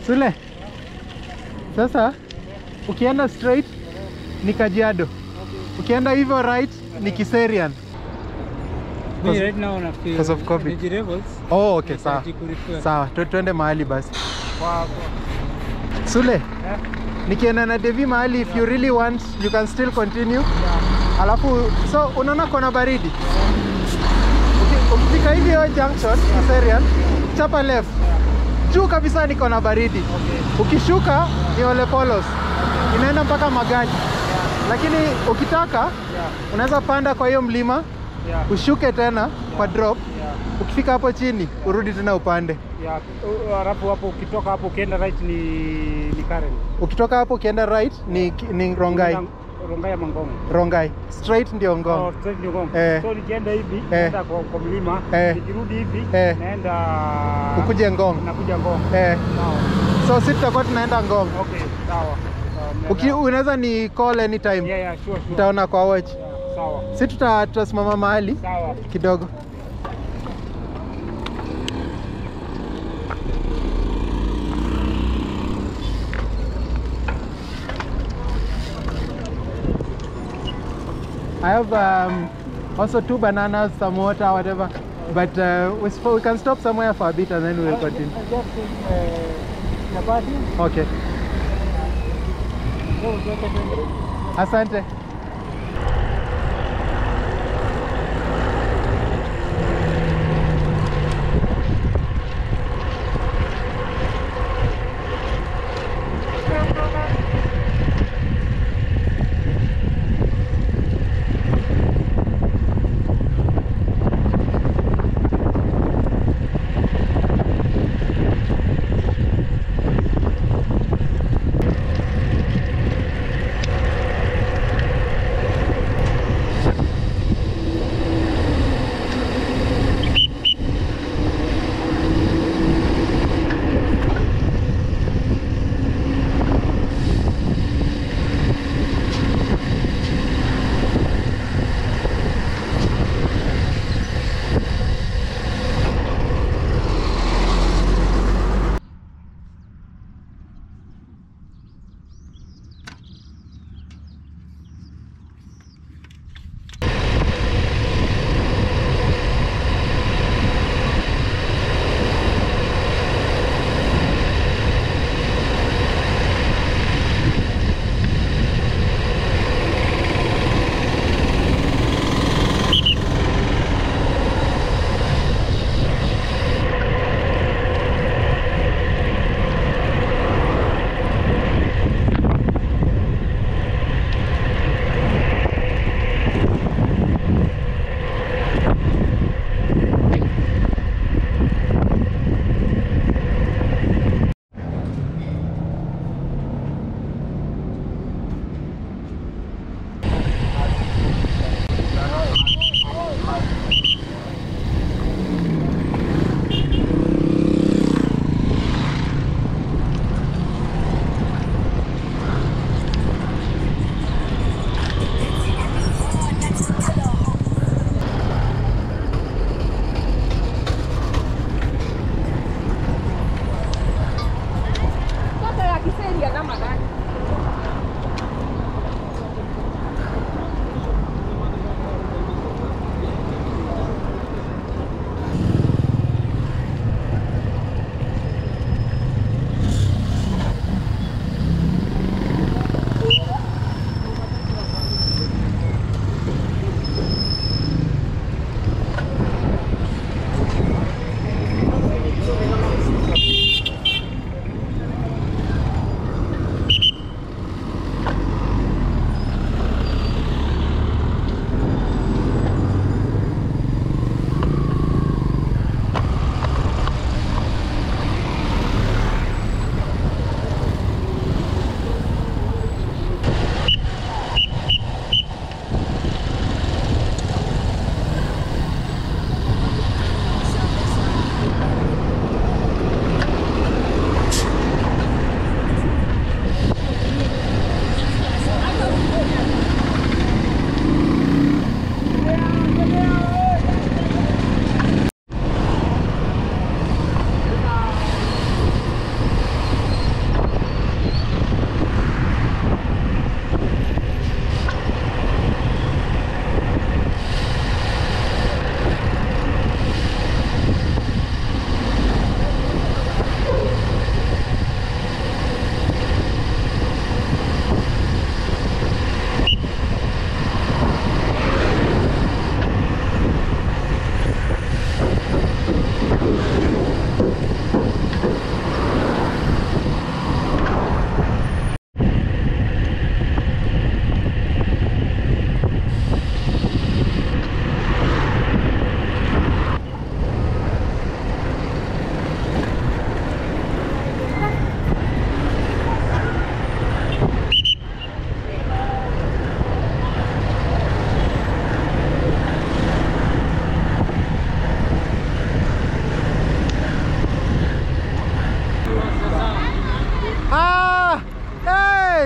Sule, sasa ukienda straight ni Kajiado, ukienda hivyo right ni Kiserian. Me right now na feel because of COVID. energy levels. Oh, okay, sawa nahitaji kurefuel. sawa, tu- tuende mahali basi. Kwa- kwa- Sule, eh, nikienda na Devi mahali, if you really want you can still continue. Alafu so unaona kona baridi, Uki- ukifika hivi hiyo junction Kiserian, chapa left juu kabisa ni kona baridi. Okay. Ukishuka ni Ole Polos, inaenda mpaka Magadi, lakini ukitaka Yeah. unaweza panda kwa hiyo mlima Yeah. ushuke tena kwa drop. Yeah. Ukifika hapo chini urudi tena upande. Yeah. Uh, Alafu hapo ukitoka hapo ukienda right ni ni Karen. Ukitoka hapo ukienda right ni, ni Rongai. Unaenda Rongai ama Ngong. Rongai straight ndio Ngong. Oh, straight ni Ngong. Eh. So nikienda hivi naenda kwa, kwa mlima Eh. nikirudi hivi Eh. naenda Ukuje Ngong. nakuja Ngong. Eh, Sawa. so si tutakuwa tunaenda Ngong. Okay, sawa. Sawa, Uki, mnaenda- unaweza ni call anytime. Yeah, yeah, sure, sure. Nitaona kwa watch. Yeah, sawa. Si tuta tutasimama mahali Sawa. kidogo. I have um, also two bananas, some water, whatever. But uh, we, sp- we can stop somewhere for a bit and then we'll continue. Just uh, chapati. Okay. Go, go, go, go, go. Asante.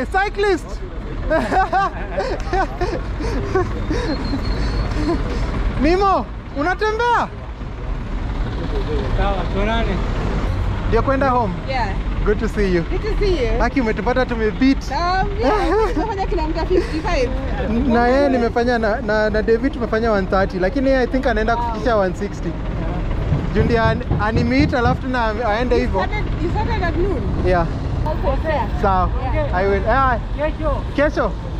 Hey, cyclist! Mimo, unatembea? Sawa, tuonane. Ndio kwenda home. Yeah. Good to see you. Good to see you. Haki umetupata tumebeat. Um, yeah, tunafanya kilomita 55. Na yeye nimefanya na, na, na David tumefanya 130 lakini yeye I think anaenda kufikisha 160. Juu ndio an- animeet alafu tena aende hivyo. Started, you started at noon. Yeah. Okay. Sawa. I will. Ah, Kesho. kesho